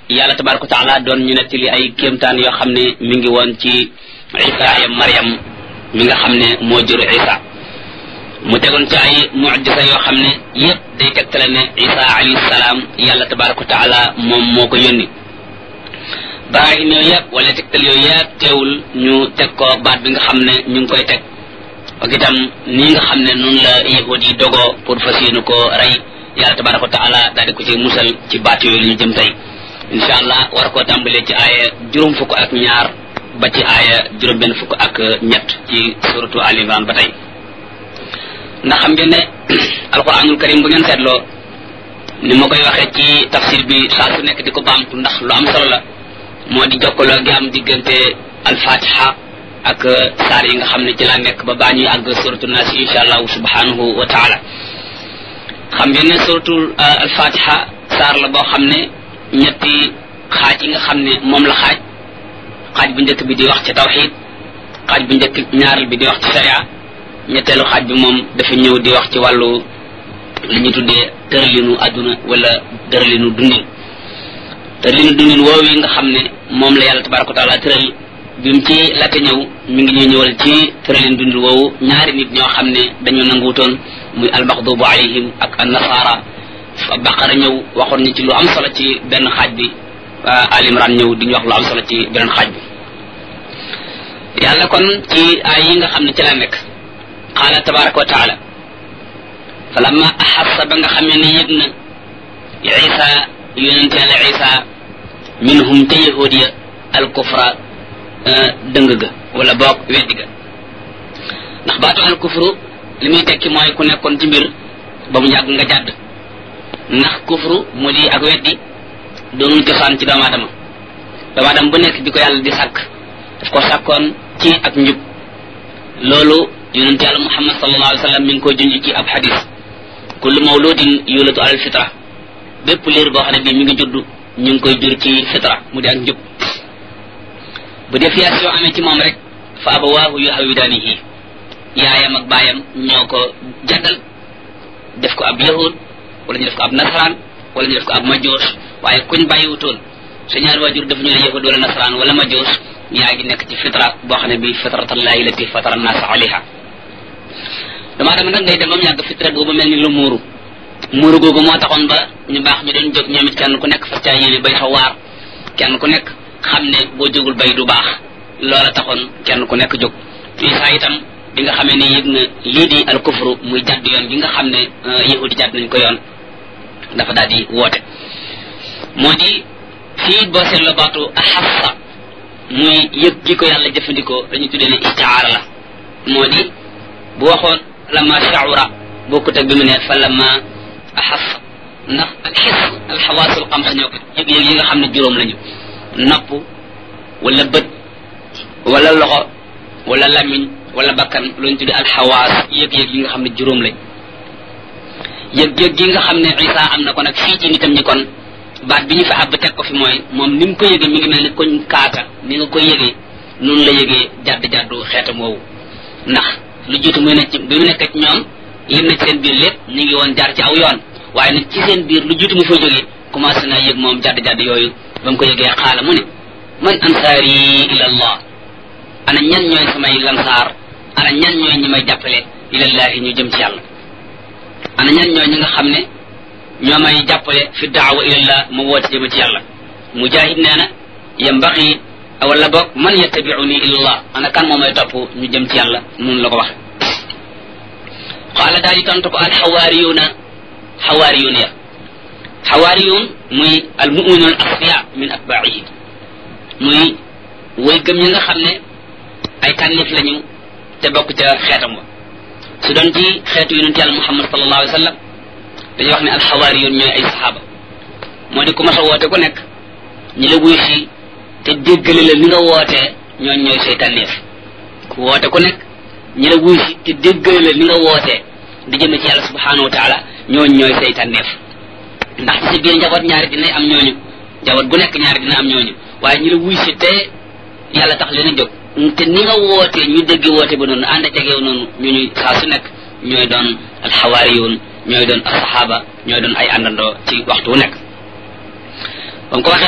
yàlla tabaraka wa taala doon ñu nettali ay kéemtaan yoo xam ne mi ngi woon ci isa ya mariam mi nga xam ne moo jur isa mu tegoon ci ay mujisa yoo xam ne yépp day tegtale ne isa alayhi salaam yàlla tabaraka wa taala moom moo ko yónni barahin yooyu yëpp wala tegtal yooyu yëpp teewul ñu teg ko baat bi nga xam ne ñu ngi koy teg ak itam nii nga xam ne noonu la yahud yi dogoo pour fas yéene ko rey yàlla tabaraka wa taala daal di ko ci musal ci baat yooyu li ñu jëm tey insha allah war koo tàmbalee ci aaya juróom fukk ak ñaar ba ci aaya juróom benn fukk ak ñett ci suratu al imran ba tey ndax xam ngeen ne alquranul karim bu ngeen seetloo ni ma koy waxee ci tafsir bi saa su nekk di ko baamtu ndax lu am solo la moo di jokkaloo gi am diggante alfatiha ak saar yi nga xam ne ci laa nekk ba baa ñuy àgg suratu nas insha allahu subhanahu wa taala xam ngeen ne suratul alfatiha saar la boo xam ne ñetti xaaj yi nga xam ne moom la xaaj xaaj bu njëkk bi di wax ci tawxid xaaj bu njëkk ñaareel bi di wax ci sharia ñetteelu xaaj bi moom dafa ñëw di wax ci wàllu li ñu tuddee tëralinu àdduna wala tëralinu dundin tëralinu dundin woowu yi nga xam ne moom la yàlla tabaraka wa taala tëral bi mu ci laata ñëw mi ngi ñuy ñëwal ci tëralin dundin woowu ñaari nit ñoo xam ne dañu nanguutoon muy almaxdubu alayhim ak annasara baqara ñëw waxoon ñu ci lu am solo ci benn xaaj bi alimran ñëw di ñu wax lu am solo ci beneen xaaj bi yàlla kon ci ay yi nga xam ne ci la nekk qaala tabaraka wa taala fa lamma axassa ba nga xamee ne yëg na isa yonente yàlla isa minhum te yahud ya alkufra dëng ga wala boog weddi ga ndax baatu alkufru li muy tekki mooy ku nekkoon ci mbir ba mu yàgg nga jàdd ndax kufru mu di ak weddi doonul cosaan ci doomu aadama doomu aadama bu nekk bi ko yàlla di sàkk daf ko sàkkoon ci ak njub loolu yonente yàlla muhammad sallallahu alayhi wa sallam mi ngi koy junj ci ab xadis kullu mawludin yulatu alal fitra bépp liir boo xam ne bii mi ngi judd ñu ngi koy jur ci fitra mu di ak njub bu défiation amee ci moom rek fa abawaahu yuhawidaanihi yaayam ak baayam ñoo ko jaddal def ko ab yahud wala ñu def ko ab nasaraan wala ñu def ko ab majoos waaye kuñ bàyyiwutoon sa ñaari waajur def ñu la yahud wala nasaraan wala majoos yaa ngi nekk ci fitra boo xam ne bii fitratallahi lati fatara nas alayha damaa dama nag ngay dem ba mu yàgg fitra boobu mel ni lu muuru muuru googu moo taxoon ba ñu baax ñu doon jóg ñoom it kenn ku nekk fas caa yéene bay fa waar kenn ku nekk xam ne boo jógul bay du baax loola taxoon kenn ku nekk jóg isa itam bi nga xamee ne yëg na lii di al kufru muy jàdd yoon gi nga xam ne yahudi jàdd nañ ko yoon dafa daal di woote moo di fii boo seetloo baatu axassa muy yëg gi ko yàlla jëfandikoo dañu tuddee ne istiaara la moo di bu waxoon lama shaura bokkut ak bi mu ne fa lama axassa ndax alxis alxawaasul xamsa ñoo ko yëg-yëg yi nga xam ne juróom lañu nopp wala bët wala loxo wala lamiñ wala bakkan lu ñu tuddee alxawaas yëg-yëg yi nga xam ne juróom lañ yëg-yëg gi nga xam ne isa am na ko nag fii ci nitam ñi kon baat bi ñu fa àbb teg ko fi mooy moom ni mu ko yëgee mi ngi mel ni koñ kaata ni nga ko yëgee noonu la yëgee jadd jaddu xeetam woowu ndax lu jiitu muy nekk ci bi mu nekk ci ñoom lim na ci seen biir lépp ñu ngi woon jaar ci aw yoon waaye nag ci seen biir lu jiitu mu fa jógee commencé naa yëg moom jadd jadd yooyu ba mu ko yëgee xaala mu ne man ansaari ila allah ana ñan ñooy samay lansaar ana ñan ñooy ñi may jàppale ilallahi ñu jëm ci yàlla ana ñan ñooy ñi nga xam ne ñoo may jàppale fi daawa ilallah ma woote jëm ci yàlla mujahid nee na yambaxi wala boog man yattabiuni ilallah ana kan moo may topp ñu jëm ci yàlla noonu la ko waxe qaala daal di tontu ko al xawaariyuuna xawaariyuun ya xawaariyuun muy al muminun al asfiya min atbaihi muy way gëm ñi nga xam ne ay tànnif lañu te bokk ca xeetam wa su doon ci xeetu yonent yàlla muhammad sallallahu alayhi wa sallam dañuy wax ne alxawaariyun ñooy ay saxaaba moo di ku mas a woote ku nekk ñi la wuy si te déggale la ni nga wootee ñooñ ñooy say tànneef ku woote ku nekk ñi la wuy si te déggale la ni nga wootee di jëme ci yàlla subhanahu wa taala ñooñ ñooy say tànneef ndax ci sa biir njaboot ñaari dinay am ñooñu njaboot gu nekk ñaari dina am ñooñu waaye ñi la wuy si te yàlla tax leen a jóg te ni nga wootee ñu dégg woote ba noonu ànd ak yow noonu ñu ñuy saa su nekk ñooy doon alxawaariyun ñooy doon asahaba ñooy doon ay àndandoo ci waxtu wu nekk ba mu ko waxee